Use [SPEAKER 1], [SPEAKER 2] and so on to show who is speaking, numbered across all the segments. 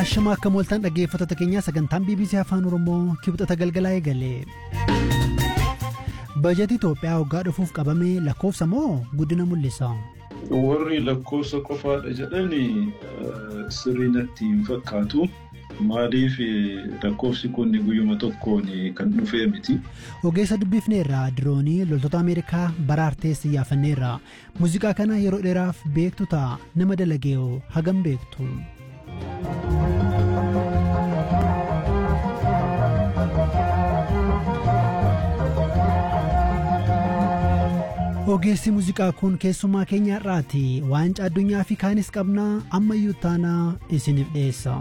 [SPEAKER 1] Hashama akka mooltaan dhaggeeffattoota keenyaa sagantaan BBC Afaan Oromoo kibxata galgalaa eegale. Bajetii Itoophiyaa waggaa dhufuuf qabame lakkoofsa moo guddina mul'isa?
[SPEAKER 2] Warri lakkoofsa qofaadha jedhanii sirrii natti hin fakkaatu. Maaliif lakkoofsi kun guyyuma tokkoon kan dhufee miti.
[SPEAKER 1] Ogeessa dubbifneerra diroonii loltoota Ameerikaa baraartees yaafanneerra. Muuziqaa kana yeroo dheeraaf beektu ta'a nama dalagee'oo hagam beektu. Ogeessi muuziqaa kun keessummaa keenya irraati. Waancaa addunyaa fi kaanis qabnaa ammayyuu taanaa isiniif dhiyeessa.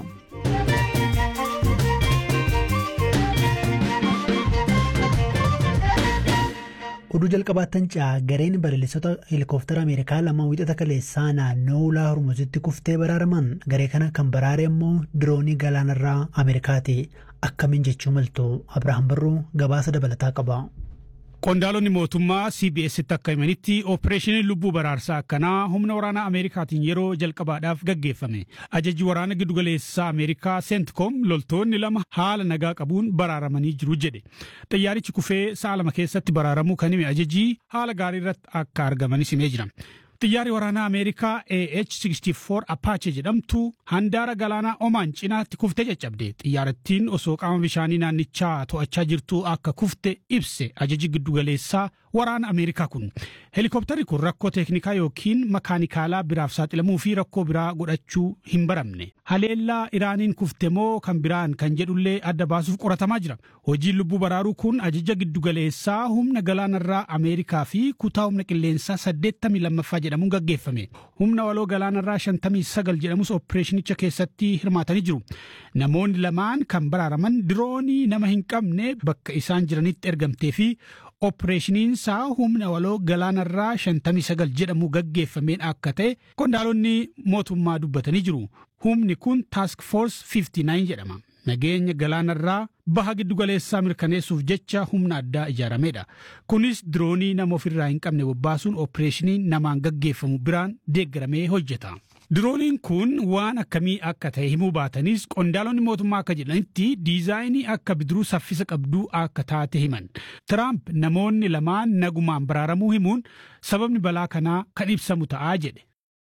[SPEAKER 1] oduu jalqabaattan caa gareen balalistoota heelikoftara ameerikaa lama wixata kaleessaa naannoo ulaa hormuzitti kuftee baraaraman garee kana kan baraare immoo diroonii galaanarraa ameerikaati akkamiin jechuu maltu abrahaam barruu gabaasa dabalataa qaba.
[SPEAKER 3] Qondaalonni mootummaa CBS'tti akka himanitti oopereeshiniin lubbuu baraarsaa akkanaa humna waraanaa Ameerikaatiin yeroo jalqabaadhaaf gaggeeffame. Ajajji waraana giddugaleessaa Ameerikaa Seentikoom loltoonni lama haala nagaa qabuun baraaramanii jiru jedhe. Xiyyaarichi kufee sa'a lama keessatti baraaramuu kan hime ajajjii haala gaarii irratti akka argamanis himee jira. Xiyyaarri waraanaa Ameerikaa AH-64 Apache jedhamtu handaara galaanaa Omaan cinaatti kuftee caccabde. Xiyyaarrattiin osoo qaama bishaanii naannichaa to'achaa jirtu akka kufte ibse ajaji giddugaleessaa waraana Ameerikaa kun. Helikoptarri kun rakkoo teeknikaa yookiin makaanikaalaa biraaf saaxilamuu fi rakkoo biraa godhachuu hin baramne. Haleellaa Iraaniin kufte moo kan biraan kan jedhullee adda baasuuf qoratamaa jira. Hojiin lubbuu baraaruu kun ajaja giddugaleessaa humna galaanarraa Ameerikaa fi kutaa humna qilleensaa 82 jedhamuun gaggeeffame. Humna waloo galaanarraa 59 jedhamus oopereeshinicha keessatti hirmaatanii jiru. Namoonni lamaan kan baraaraman diroonii nama hin qabne bakka isaan jiranitti ergamtee fi oopereeshiniinsaa humna waloo galaanarraa 59 jedhamu gaggeeffameen akka ta'e qondaalonni mootummaa dubbatanii jiru. Humni kun Task Force 59 jedhama. Nageenya galaanarraa baha giddugaleessaa mirkaneessuuf jecha humna addaa ijaaramedha. Kunis diroonii nama ofirraa hin qabne bobbaasuun oopereeshinii namaan gaggeeffamu biraan deeggaramee hojjeta. Dirooniin kun waan akkamii akka ta'e himuu baatanis qondaalonni mootummaa akka jedhanitti diizaayinii akka bidiruu saffisa qabduu akka taate himan. Tiraamp namoonni lamaan nagumaan baraaramuu himuun sababni balaa kanaa kan ibsamu ta'aa jedhe.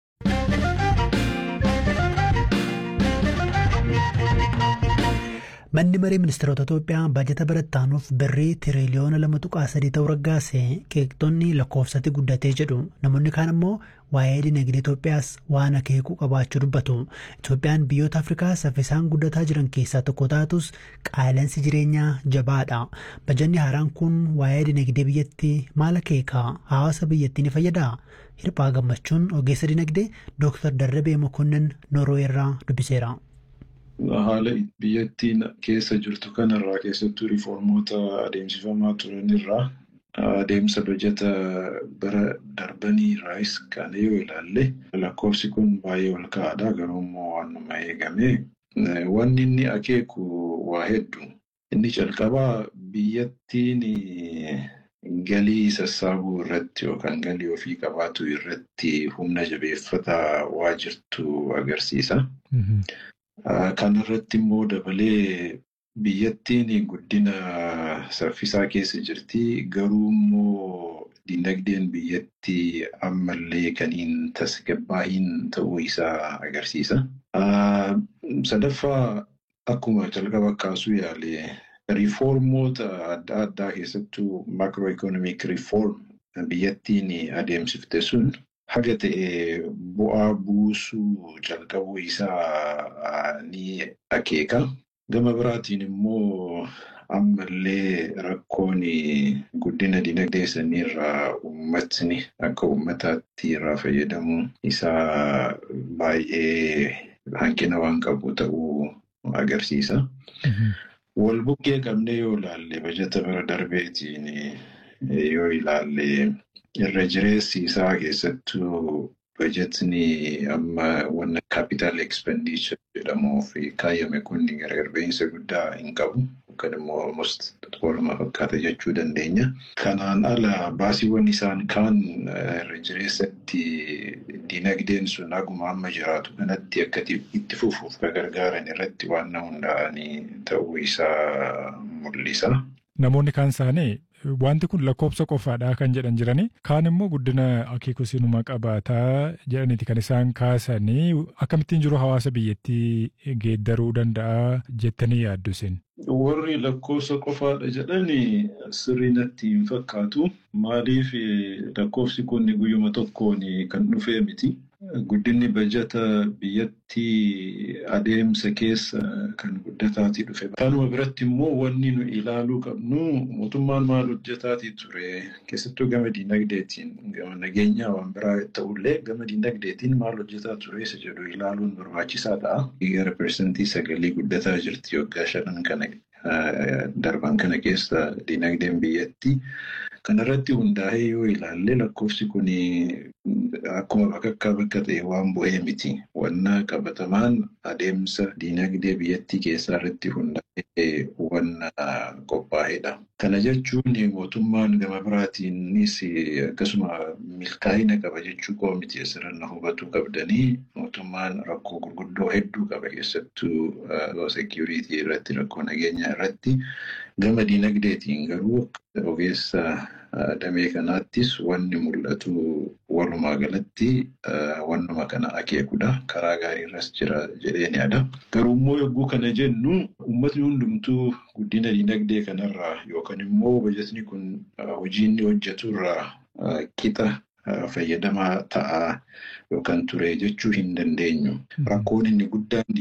[SPEAKER 1] Manni maree ministeerota Itoophiyaa baajata barattaanuuf birrii tiriliyoona lama tuqaa sadii ta'uu raggaase qeeqxonni lakkoofsatti guddatee jedhu namoonni kaan immoo waa'ee dinagdee Itoophiyaas waan akeekuu qabaachuu dubbatu. Itoophiyaan biyyoota Afrikaa saffisaan guddataa jiran keessaa tokko taatus qaala'insi jireenyaa jabaadha. Bajanni haaraan kun waa'ee dinagdee biyyattii maal akeeka? Hawaasa biyyattii ni fayyadaa? Hirphaa gammachuun ogeessa dinagdee Dooktar Darrabee Mokonnin Noorweerraa dubbiseera.
[SPEAKER 2] Haala biyyattiin keessa jirtu kanarraa keessattuu riiformoota adeemsifamaa turanirraa adeemsa bajata bara darbanii irraas kan yoo ilaalle lakkoofsi kun baay'ee ol ka'aadha. Garuu immoo waanuma eegame wanni inni akeeku waa hedduu. Inni calqabaa biyyattiin galii sassaabuu irratti yookaan galii ofii qabaatu irratti humna jabeeffataa waa jirtu agarsiisa. Kana irratti immoo dabalee biyyattiin guddina saffisaa keessa jirti. Garuu immoo dinagdeen biyyattii ammallee kan hin tasgabbaa'iin ta'uu isaa agarsiisa. Sadaffaa akkuma calqaba kaasuu yaale riifoormoota adda addaa keessattuu maakiroo riifoorm biyyattiin adeemsifte sun haga ta'e bu'aa buusuu calqabuu isaa ni akeeka. Gama biraatiin immoo ammallee rakkoon guddina dinagdee saniirraa uummatni akka uummataatti irraa fayyadamu isaa baay'ee hanqina waan qabu ta'uu agarsiisa. Wal bukkee qabnee yoo ilaalle bajata bara darbeetiin yoo ilaalle irra jireessi isaa keessattuu bajetni amma wanna capital expenditure jedhamuuf kaayame kun gargar ba'iinsa guddaa hin qabu. yookaan immoo almost waluma fakkaata jechuu dandeenya. Kanaan ala baasiiwwan isaan kaan irra jireessatti dinagdeen sun haguma amma jiraatu kanatti akka itti fufuuf kan gargaaran irratti waan hundaa'anii ta'uu isaa mul'isa.
[SPEAKER 4] Namoonni kaan isaanii wanti kun lakkoofsa qofaadha kan jedhan jiranii kaan immoo guddina akeekusinuma qabaataa jedhaniiti kan isaan kaasanii akkamittiin jiru hawaasa biyyattii geeddaruu danda'a jettanii yaaddu isin.
[SPEAKER 2] Warri lakkoofsa qofaadha jedhani sirrii natti hin fakkaatu. Maaliif lakkoofsi kun guyyuma tokkoon kan dhufee miti. Guddinni bajata biyyattii adeemsa keessa kan guddataatii dhufe. Kanuma biratti immoo wanni nu ilaaluu qabnu mootummaan maal hojjetaatii ture keessattuu gama diinagdeetiin gama nageenyaa waan biraa ta'ullee gama diinagdeetiin maal hojjetaa ture isa jedhu ilaaluun barbaachisaa ta'a. Gara persentii sagalii guddataa jirti waggaa shanan kana darban kana keessa diinagdeen biyyattii. Kanarratti hundaa'ee yoo ilaalle lakkoofsi kun akkuma bakka bakka ta'e waan bu'ee miti. Wanna qabatamaan adeemsa diinagdee biyyattii keessaa irratti hundaa'ee wanna qophaa'edha. Kana jechuun mootummaan gama biraatiinis akkasuma milkaa'ina qaba jechuu koo miti asirratti hubachuu qabdanii mootummaan rakkoo gurguddoo hedduu qaba keessattuu seekiyuriitii irratti rakkoo nageenyaa irratti gama diinagdeetiin garuu ogeessa damee kanaattis wanni mul'atu walumaa galatti wannuma kana akeekudha. Karaa gaariirras jira jedheen yaada. Garuu immoo yogguu kana jennu uummatni hundumtuu guddina diinagdee kanarraa yookaan immoo bajatni kun hojii inni hojjeturraa qixa fayyadamaa ta'aa yookaan ture jechuu hin dandeenyu. Rakkoon inni guddaan